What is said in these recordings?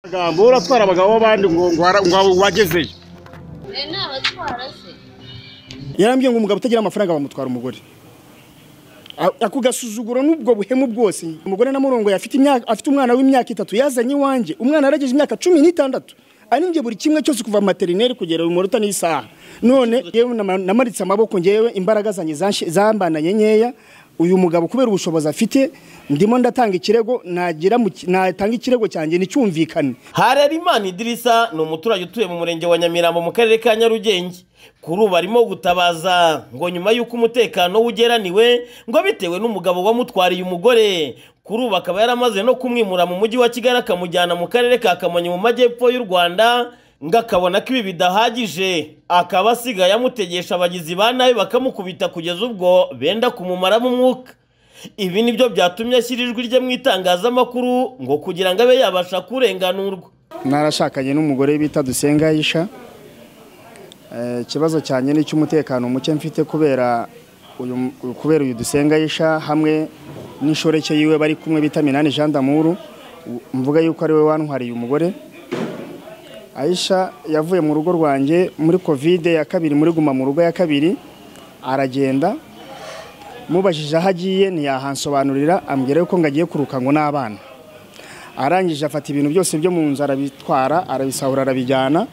amagambo uratwara abagabo b'abandi ngo ngo wagezeyo Eh, ni abatwara se yarambwiye ngo umugabo utagira amafaranga bamutwara umugore A- ako gasuzuguro n'ubwo buhemu bwose umugore na murongo afite imyaka afite umwana w'imyaka itatu yazanye iwanjye umwana yarageje imyaka cumi n'itandatu aninjye buri kimwe cyose kuva materineri kugera umunota n'isaha none yewe nama- namaritse amaboko ngewe imbaraga zanjye zanshi- zambananye nkeya uyu mugabo kubera ubushobozi afite ndimo ndatanga ikirego nagira mu ki- natanga ikirego cyanjye nticyumvikane Harerimana Idirisa ni umuturage utuye mu murenge wa Nyamirambo mu karere ka Nyarugenge kuri ubu arimo gutabaza ngo nyuma y'uko umutekano we ugeraniwe ngo bitewe n'umugabo wamutwariye umugore kuri ubu akaba yaramaze no kumwimura mu mujyi wa Kigali akamujyana mu karere ka Kamonyi mu majyepfo y'u Rwanda ngo akabona ko ibi bidahagije akaba asigaye amutegesha abagizi ba nabi bakamukubita kugeza ubwo benda kumumaramo umwuka ibi nibyo byatumye ashyira ijwi rye mu itangazamakuru ngo kugira ngo abe yabasha kurenganurwa narashakanye n'umugore bita dusenga yisha ikibazo cyanjye ni icy'umutekano muke mfite kubera uyu kubera uyu dusenga yisha hamwe n'inshoreke yiwe bari kumwe bita minani jean damuru u- mvuga yuko ari we wantwariye umugore ayisha yavuye mu rugo rwanjye muri kovide ya kabiri muri guma mu rugo ya kabiri aragenda mubajije aho agiye ntiyahansobanurira ambwira yuko ngo agiye kuruka ngo n'abana arangije afata ibintu byose byo mu nzu arabitwara arabisahura arabijyana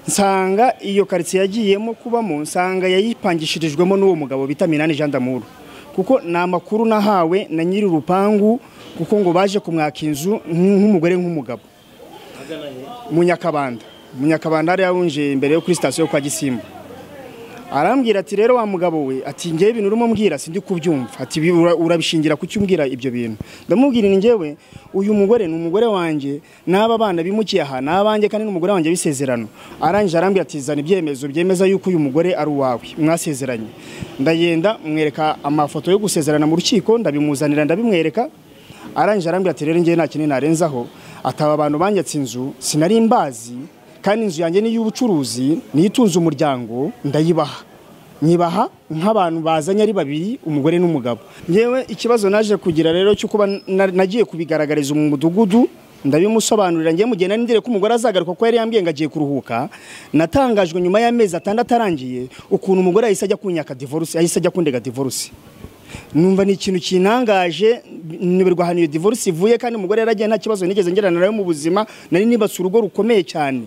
nsanga iyo karitsiye yagiyemo kubamo nsanga yayipangishirijwemo n'uwo mugabo bita minani jean damuru kuko ni amakuru nahawe na nyiri urupangu kuko ngo baje kumwaka inzu nk- nk'umugore nk'umugabo mu nyakabanda mu nyakabanda hariya winjiye imbere yo kuri sitasiyo kwa gisimba arambwira ati rero wa mugabo we ati ngewe ibintu urimo mbwira sindi kubyumva ati "Ibi ura- urabishingira kuki umbwira ibyo bintu ndamubwira ni ngewe uyu mugore ni umugore wanjye n'aba bana bimukiye aha ni abanjye kandi ni umugore wanjye w'isezerano arangije arambwira ati zana ibyemezo byemeza yuko uyu mugore ari uwawe mwasezeranye ndagenda mwereka amafoto yo gusezerana mu rukiko ndabimuzanira ndabimwereka arangije arambwira ati rero ngewe nta kintu narenzaho ataba abantu banyatse inzu sinari mbazi kandi inzu yanjye ni iy'ubucuruzi niyo itunze umuryango ndayibaha nyibaha nk'abantu bazanye ari babiri umugore n'umugabo ngewe ikibazo naje kugira rero cyo kuba na- nagiye kubigaragariza mu mudugudu ndabimusobanurira ngewe mu gihe nari ndire ko umugore azagaruka kuko yari yambwiye ngo agiye kuruhuka natangajwe nyuma y'amezi atandatu arangiye ukuntu umugore yahise ajya kunyaka divorce yahise ajya kundega divorce numva ni ikintu kinangaje nibirwa ahantu iyo divorce ivuye kandi umugore yaragiye nta kibazo nigeze ngerana nawe mu buzima nari nibatse urugo rukomeye cyane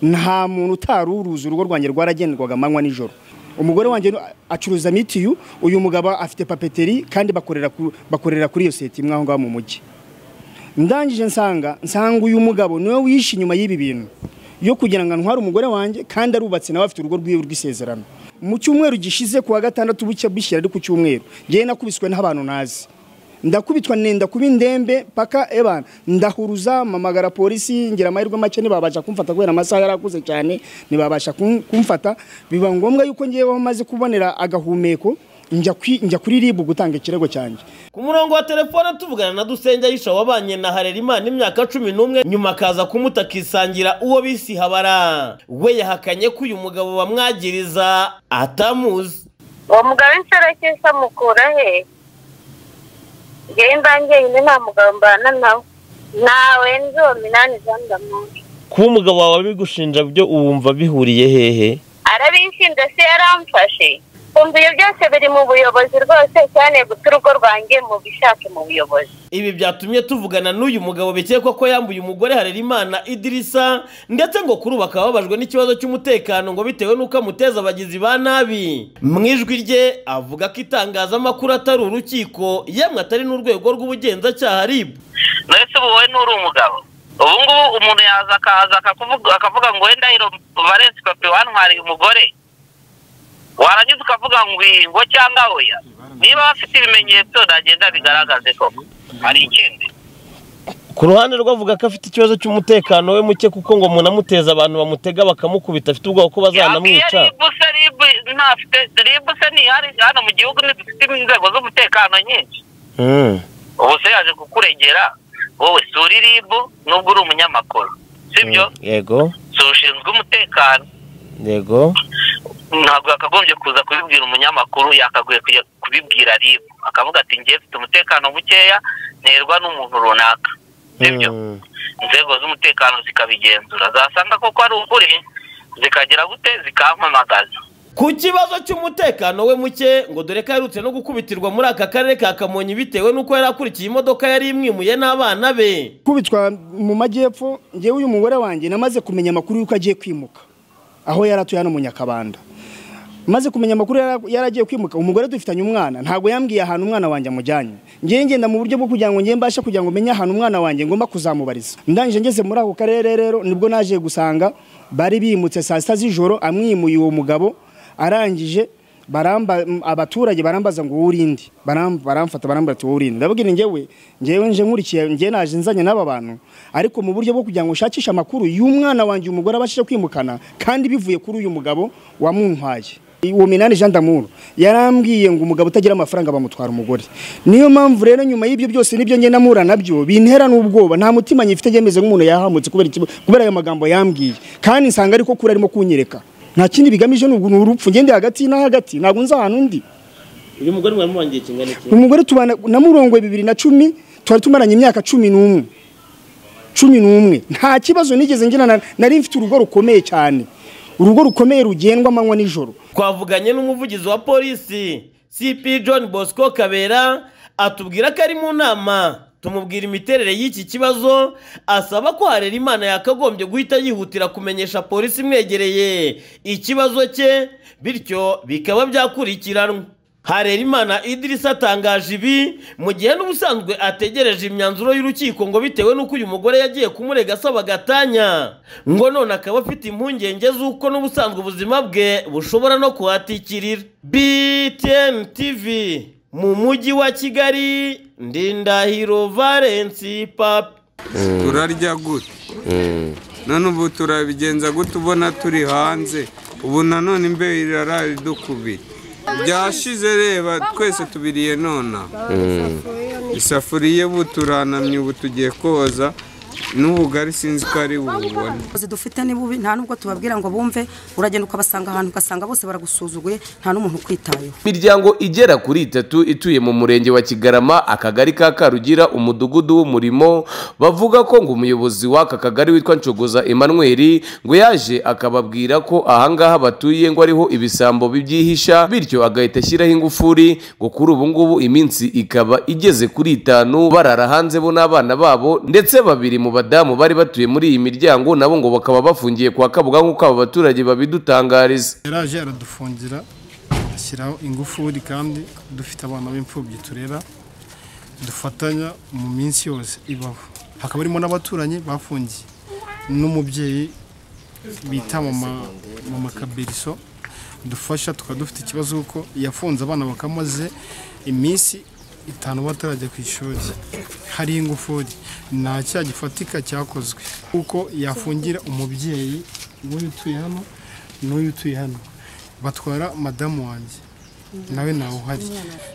nta muntu utaruruzi urugo rwanjye rwaragendwaga amanywa nijoro umugore wanjye acuruza mitiyu uyu mugabo afite papeteri kandi bakorera ku- bakorera kuri iyo seti imwe aho ngaho mu mujyi ndangije nsanga nsanga uyu mugabo niwe wishe inyuma y'ibi bintu yo kugira ngo antware umugore wanjye kandi arubatse nawe afite urugo rw'iwe rw'isezerano mu cyumweru gishize kuwa gatandatu bucya bishyira ari ku cyumweru ngewe nakubiswe n'abantu nazi ndakubitwa nenda kuba indembe paka ebana ndahuruza mpamagara polisi ngira amahirwe make ntibabasha kumfata kubera amasaha yari akuze cyane ntibabasha kum- kumfata biba ngombwa yuko ngeweho maze kubonera agahumeko njya kwi- njya kuri ribu gutanga ikirego cyanjye ku murongo wa telefone tuvugana na dusenge yisha wabanye na harerimana imyaka cumi n'umwe nyuma akaza kumuta akisangira uwo bisi habara we yahakanye ko uyu mugabo bamwagiriza atamuzi uwo mugabo w'insarakesha amukura he ngewe mbanjyenyine nta mugabo mbana nawe nawe nzo minani zandamuntu kuba umugabo wawe abigushinja byo wumva bihuriye hehe arabinshinja se yaramfashe kumva ibyo byose biri mu buyobozi rwose cyane guta urugo rwanjye mu bishake mu buyobozi ibi byatumye tuvugana n'uyu mugabo bikekwa ko yambuye umugore harerimana idirisa ndetse ngo kuri ubu bakaba babajwe n'ikibazo cy'umutekano ngo bitewe n'uko amuteza abagizi ba nabi mu ijwi rye avuga ko itangazamakuru atari urukiko yemwe atari n'urwego rw'ubugenzacyaha ribu ndetse ubu we nturi umugabo ubu ngubu umuntu yaza akaza akakuvuga akavuga ngo wenda iro valensi papi wantwariye umugore warangiza ukavuga ngo ingo cyangwa oya niba bafite ibimenyetso nagenda bigaragaze koko hari ikindi ku ruhande rwavuga ko afite ikibazo cy'umutekano we muke kuko ngo umuntu amuteza abantu bamutega bakamukubita afite ubwoba ko yabwiye ribu se ribu ntafite ribu se ntihari hano mu gihugu ntidufite inzego z'umutekano nyinshi ubu se yaje kukurengera wowe sura ribu nubwo uri umunyamakuru sibyo yego si ushinzwe umutekano yego ntabwo yakagombye kuza kubibwira umunyamakuru yakagoye kujya kubibwira ribu akavuga ati ngiye mfite umutekano mukeya nterwa n'umuntu runaka sibyo inzego z'umutekano zikabigenzura zasanga koko ari ukuri zikagira gute zikampamagaza ku kibazo cy'umutekano we muke ngo dore ko aherutse no gukubitirwa muri aka karere ka kamonyi bitewe n'uko yari akurikiye imodoka yari imwimuye n'abana be kubitwa mu majyepfo ngewe uyu mugore wanjye namaze kumenya amakuru y'uko agiye kwimuka aho yari atuye hano mu nyakabanda maze kumenya amakuru yara- yari agiye kwimuka umugore dufitanye umwana ntabwo yambwiye ahantu umwana wanjye amujyanye ngewe ngenda mu buryo bwo kugira ngo ngewe mbashe kugira ngo menye ahantu umwana wanjye ngomba kuzamubariza ndangije ngeze muri ako karere rero nibwo naje gusanga bari bimutse saa sita z'ijoro amwimuye uwo mugabo arangije baramba m- abaturage barambaza ngo urindi baramfata barambara ati urindi ndababwira ngewe ngewe nje nkurikiye ngewe naje nzanye n'aba bantu ariko mu buryo bwo kugira ngo nshakishe amakuru y'umwana wanjye umugore abashije kwimukana kandi bivuye kuri uyu mugabo wamuntwaye uwo minani jean d'amour yarambwiye ngo umugabo utagira amafaranga bamutwara umugore niyo mpamvu rero nyuma y'ibyo byose nibyo ngenda mpura nabyo bintera n'ubwoba nta mutima nyifite yemeze nk'umuntu yahamutse kubera ikiba- kubera ayo magambo yambwiye kandi nsanga ariko kuri arimo kunyereka nta kindi bigamije ni ugu- ni urupfu ngende hagati na hagati ntabwo nzi ahantu undi uyu mugore mwari mubangiye kingana iki umugore tubana namurongoye bibiri na cumi twari tumaranye imyaka cumi n'umwe cumi n'umwe nta kibazo nigeze ngira na- nari mfite urugo rukomeye cyane urugo rukomeye rugendwa amanywa n'ijoro twavuganye n'umuvugizi wa polisi cp john bosco kabera atubwira ko ari mu nama tumubwira imiterere y'iki kibazo asaba ko harera imana yakagombye guhita yihutira kumenyesha polisi imwegereye ikibazo cye bityo bikaba byakurikiranwa harerimana idirisa atangaje ibi mu gihe n'ubusanzwe ategereje imyanzuro y'urukiko ngo bitewe n'uko uyu mugore yagiye kumurega asaba agatanya ngo none akaba afite impungenge z'uko n'ubusanzwe ubuzima bwe bushobora no kuhatikirira btn tv mu mujyi wa kigali ndindahiro valensi papi turarya gute none ubu turabigenza gute ubona turi hanze ubu nanone imbeho iraraye idukubita byashize reba twese tubiriye nonaha isafuriya ubu turanamye ubu tugiye koza n'ubugari sinzi ko ari bububone abayobozi dufite ni bubi nta nubwo tubabwira ngo bumve uragenda ukabasanga ahantu ugasanga bose baragusuzuguye nta n'umuntu ukwitayeho imiryango igera kuri itatu ituye mu murenge wa kigarama akagari ka karugira umudugudu w'umurimo bavuga ko ngo umuyobozi w'aka kagari witwa nshogoza emmanuel ngo yaje akababwira ko ahangaha batuye ngo ariho ibisambo bibyihisha bityo agahita ashyiraho ingufuri ngo kuri ubu ngubu iminsi ikaba igeze kuri itanu barara hanze bo n'abana babo ndetse babiri mu badamu bari batuye muri iyi miryango nabo ngo bakaba bafungiye kwa kabuga nk'uko aba baturage babidutangariza yaraje aradufungira ashyiraho ingufuri kandi dufite abana b'imfubyi turera dufatanya mu minsi yose ibaho hakaba harimo n'abaturanyi bafungiye n'umubyeyi bita mama kabiriso dufasha tukaba dufite ikibazo kuko yafunze abana bakamaze iminsi itanu batarajya ku ishuri hari ingufuri nta cyaha gifatika cyakozwe kuko yafungira umubyeyi w'uyu utuye hano n'uyu utuye hano batwara madamu wanjye nawe ntawe uhari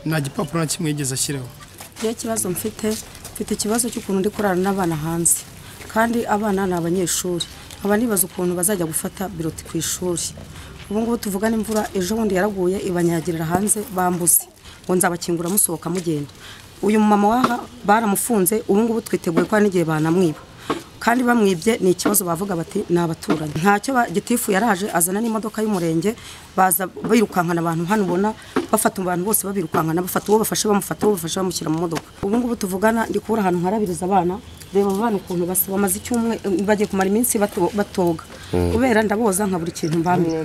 nta gipapuro na kimwe yigeze ashyiraho niyo kibazo mfite mfite ikibazo cy'ukuntu ndi kurara n'abana hanze kandi abana ni abanyeshuri nkaba nibaza ukuntu bazajya gufata biroti ku ishuri ubu ngubu tuvuga n'imvura ejo bundi yaraguye ibanyagirira hanze bambuze ngo nzabakingura musohoka mugenda uyu mumama waha baramufunze ubu ngubu twiteguye ko hari n'igihe banamwiba kandi bamwibye ni ikibazo bavuga bati ni abaturanyi ntacyo ba- gitifu yaraje azana n'imodoka y'umurenge baza birukankana abantu hano ubona bafata abantu bose babirukankana bafata uwo bafashe bamufata uwo bafashe bamushyira mu modoka ubu ngubu tuvugana ndi kubura ahantu nkarabiriza abana reba abo bana ukuntu basa bamaze icyumwe bagiye kumara iminsi bato- batoga kubera ndaboza nkabura ikintu mbamira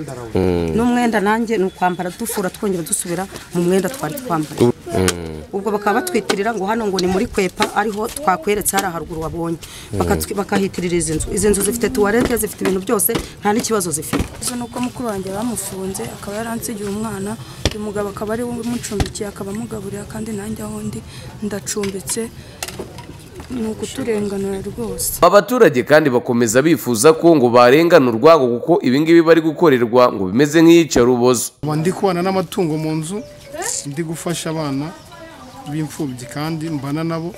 n'umwenda nanjye ni ukwambara dufura twongera dusubira mu mwenda twari twambaye ubwo bakaba batwitirira ngo hano ngo ni muri kwepa ariho twakweretse hari haruguru wabonye Bakatwi- bakahitirira izi nzu izi nzu zifite tuwarete zifite ibintu byose nta n'ikibazo zifite ikibazo ni uko mukuru wanjye bamufunze akaba yaransigiye umwana uyu mugabo akaba ari we umucumbikiye akaba amugaburira kandi nanjye aho ndi ndacumbitse ni ukuturenganura rwose abaturage kandi bakomeza bifuza ko ngo barenganurwa ngo kuko ibingibi bari gukorerwa ngo bimeze nk'iyicarubozo ubu ndi kubana n'amatungo mu nzu ndi gufasha abana b'imfubyi kandi mbana nabo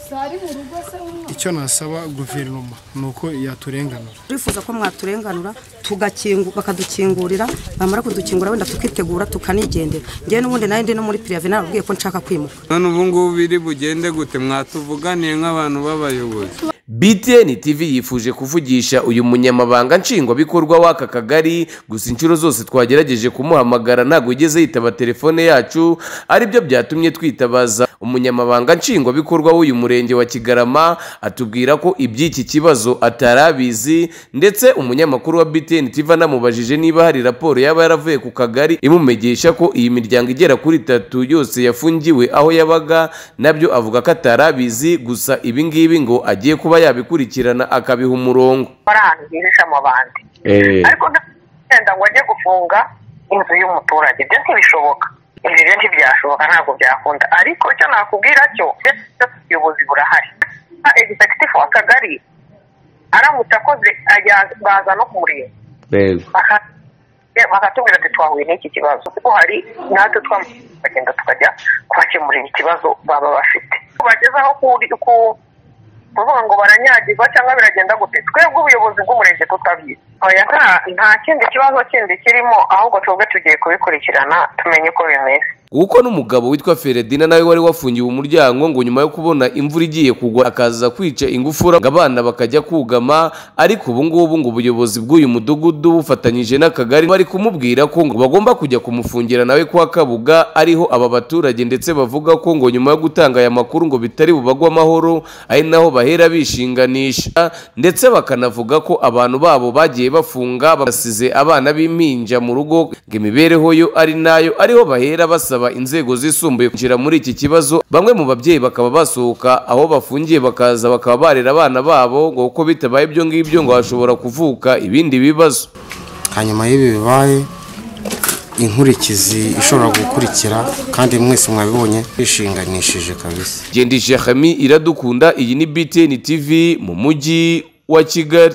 icyo nasaba guverinoma ni uko yaturenganura turifuza ko mwaturenganura tugakingu bakadukingurira bamara kudukingura wenda tukitegura tukanigendera ngewe n'ubundi nayo ndi no muri pirive narababwiye ko nshaka kwimuka none ubu ngubu biri bugende gute mwatuvuganiye nk'abantu b'abayobozi btn tv yifuje kuvugisha uyu munyamabanga nshingwabikorwa w'aka kagari gusa inshuro zose twagerageje kumuhamagara ntabwo yigeze yitaba telefone yacu aribyo byatumye twitabaza umunyamabanga nshingwabikorwa w'uyu murenge wa kigarama atubwira ko iby'iki kibazo atari abizi ndetse umunyamakuru wa btn tv anamubajije niba hari raporo yaba yaravuye ku kagari imumenyesha ko iyi miryango igera kuri itatu yose yafungiwe aho yabaga nabyo avuga ko atari abizi gusa ibi ngibi ngo agiye kuba yabikurikirana akabiha umurongo hari ahantu hihisha mu bandi ariko ndagenda ngo ajye gufunga inzu y'umuturage ibyo ntibishoboka ibyo rero ntibyashoboka ntabwo byakunda ariko icyo nakubwira cyo ubuyobozi burahari egisegitifu w'akagari aramutse akoze ajya- baza no kumureba Baka- eh, bakatubwira ati twahuye n'iki kibazo kuko hari natwe twagenda tukajya kubakemurira ikibazo baba bafite bagezaho kuri ku kuvuga ngo baranyagirwa cyangwa biragenda gute twebwe ubuyobozi bw'umurenge tutabizi oya nta nta kindi kibazo kindi kirimo ahubwo twebwe tugiye kubikurikirana tumenye uko bimeze kuko n'umugabo witwa feredina nawe wari wafungiwe umuryango ngo nyuma yo kubona imvura igiye kugwa akaza kwica ingufura ngo abana bakajya kugama ariko ubu ngubu ngo ubuyobozi bw'uyu mudugudu bufatanyije n'akagari bari kumubwira ko ngo bagomba kujya kumufungira nawe kwa kabuga ariho aba baturage ndetse bavuga ko ngo nyuma yo gutanga aya makuru ngo bitari bubagwe amahoro ari naho bahera bishinganisha ndetse bakanavuga ko abantu babo bagiye bafunga basize abana b'impinja mu rugo ngo imibereho yo ari nayo ariho bahera basaba inzego zisumbuye kwinjira muri iki kibazo bamwe mu babyeyi bakaba basohoka aho bafungiye bakaza bakaba barera abana babo ngo uko bitabaye ibyo ngibyo ngo hashobora kuvuka ibindi bibazo hanyuma y'ibi bibaye inkurikizi ishobora gukurikira kandi mwese mwabibonye bishinganishije kabisa gendisha hami iradukunda iyi ni btn tv mu mujyi wa kigali